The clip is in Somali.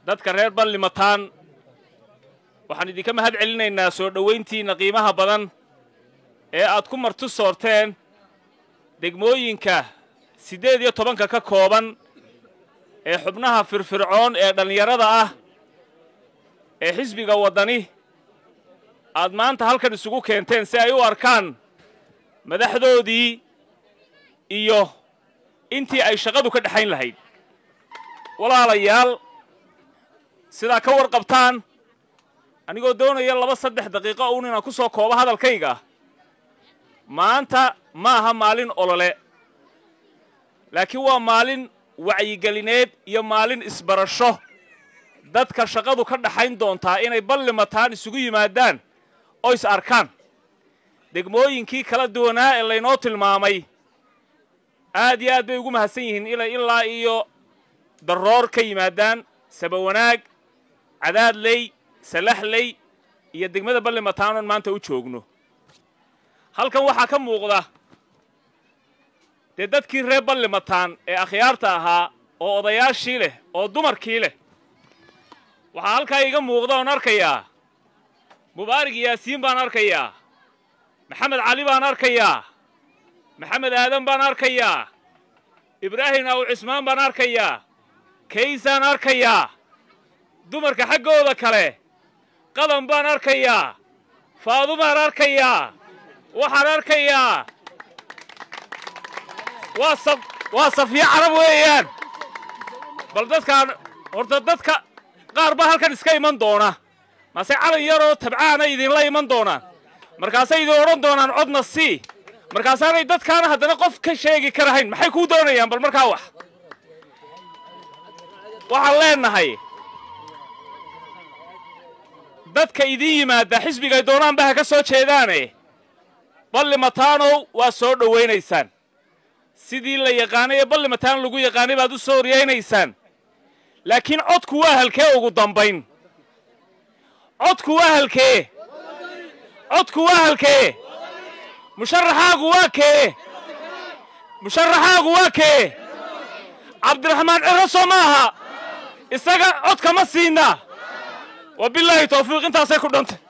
dadka reer ballimataan waxaan idinka mahad celinaynaa soo dhowayntiinna qiimaha badan ee aad ku marti soorteen degmooyinka siddeed iyo tobanka ka kooban ee xubnaha firfircoon ee dhallinyarada ah ee xisbiga waddani aad maanta halkan isugu keenteen si ay u arkaan madaxdoodii iyo intii ay shaqadu ka dhexayn lahayd walaalayaal sidaa ka warqabtaan anigoo doonaya laba saddex daqiiqo uun inaan ku soo koobo hadalkayga maanta ma aha maalin olole laakiin waa maalin wacyigelineed iyo maalin isbarasho dadka shaqadu ka dhaxayn doontaa inay ballimataan isugu yimaadaan oo is arkaan degmooyinkii kala duwanaa ee laynoo tilmaamay aad iyo aad bay ugu mahadsan yihiin inay ilaa iyo darroor ka yimaadaan sabawanaag cadaadley salaxley iyo degmada ballimataan oon maanta u joogno halkan waxaa ka muuqda dee dadkii reer ballimataan ee akhyaarta ahaa oo odayaashii leh oo dumarkii leh waxaa halkaa iga muuqda oon arkayaa mubaarig yaasiin baan arkayaa maxamed cali baan arkayaa maxamed aadan baan arkayaa ibraahim aw cismaan baan arkayaa kaysaan arkayaa dumarka xaggooda kale qadan baan arkayaa faadumaan arkayaa waxaan arkayaa waa saf waa safiyo carab weeyaan bal dadkaan horta dadka qaar baa halkan iska iman doona mase calan yaroo tabcaana idinla iman doonaan markaasay idin odhan doonaan codna sii markaasaanay dadkaana haddana qof ka sheegi karahayn maxay kuu doonayaan bal markaa wax waxaan leenahay dadka idiin yimaada xisbigay doonaanba ha ka soo jeedaane ballimataanow waa soo dhowaynaysaan sidii la yaqaanay ee ballimataan lagu yaqaanay baad u soo horyaynaysaan laakiin codku waa halkee ugu dambayn codku waa halkee codku waa halkee musharaxaagu waa kee musharaxaagu waa kee cabdiraxmaan ciro soo ma aha isaga codka ma siinaa wa bilaahi tawfiiq intaasay ku dhantay